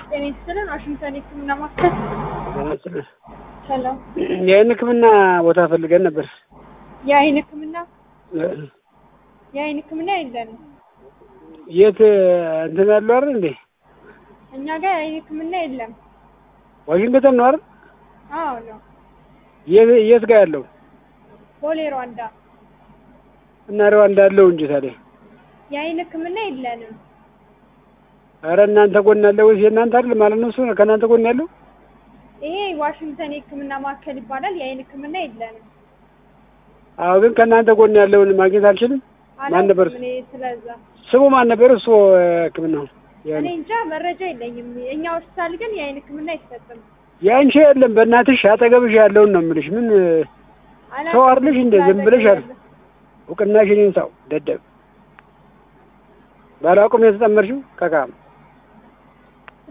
ጤና ይስጥልን። ዋሽንግተን የህክምና ማዕከል ሰላም። የአይን ህክምና ቦታ ፈልገን ነበር። የአይን ህክምና የአይን ህክምና የለንም የት እንትን ያለው አይደል እንዴ? እኛ ጋር የአይን ህክምና የለም። ዋሽንግተን ነው አይደል? አዎ ነው። የት የት ጋር ያለው ቦሌ ሯንዳ እና ሩዋንዳ ያለው እንጂ ታዲያ። የአይን ህክምና የለንም። ኧረ እናንተ ጎን ያለው ወይስ የእናንተ አይደል ማለት ነው? እሱ ከእናንተ ጎን ያለው ይሄ ዋሽንግተን የህክምና ማዕከል ይባላል። የአይን ህክምና የለንም። አዎ፣ ግን ከእናንተ ጎን ያለውን ማግኘት አልችልም። ማን ነበር አላውቅም እኔ ስለዛ ስሙ? ማን ነበር እሱ? ህክምናው እኔ እንጃ መረጃ የለኝም። እኛ ሆስፒታል ግን የአይን ህክምና አይሰጥም። ያንቺ የለም። በእናትሽ አጠገብሽ ያለውን ነው የምልሽ። ምን አላውቅም ሰው አይደለሽ እንደ ዝም ብለሽ አለ ያለ- እውቅናሽን ይንሳው ደደብ ባላውቅም የተጠመርሽው ከካም